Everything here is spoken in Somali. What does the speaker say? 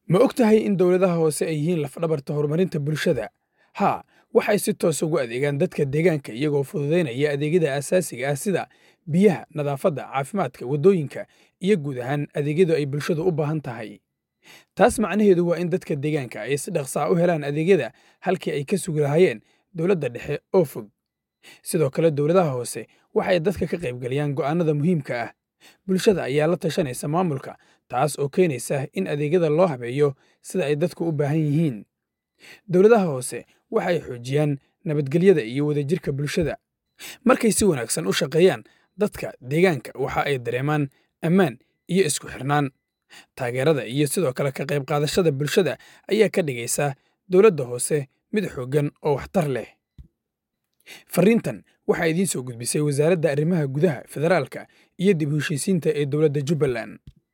ma og tahay in dowladaha hoose ay yihiin lafdhabarta horumarinta bulshada haa waxay si toos ugu adeegaan dadka deegaanka iyagoo fududaynaya adeegyada aasaasiga ah sida biyaha nadaafadda caafimaadka waddooyinka iyo guud ahaan adeegyadu ay bulshadu u baahan tahay taas macnaheedu waa in dadka deegaanka ay si dhaqsaa u helaan adeegyada halkii ay ka sugi lahaayeen dowladda dhexe oo fog sidoo kale dowladaha hoose waxay dadka ka qaybgeliyaan go'aannada muhiimka ah bulshada ayaa la tashanaysa maamulka taas oo keenaysa in adeegyada loo habeeyo sida ay dadku u baahan yihiin dowladaha hoose waxay xoojiyaan nabadgelyada iyo wadajirka bulshada markay si wanaagsan u shaqeeyaan dadka deegaanka waxa ay dareemaan ammaan iyo isku xirnaan taageerada iyo sidoo kale ka qayb qaadashada bulshada ayaa ka dhigaysa dowladda hoose mid xooggan oo waxtar leh fariintan waxaa idiin soo gudbisay wasaaradda arrimaha gudaha federaalka iyo dib u heshiisiinta ee dowladda jubbaland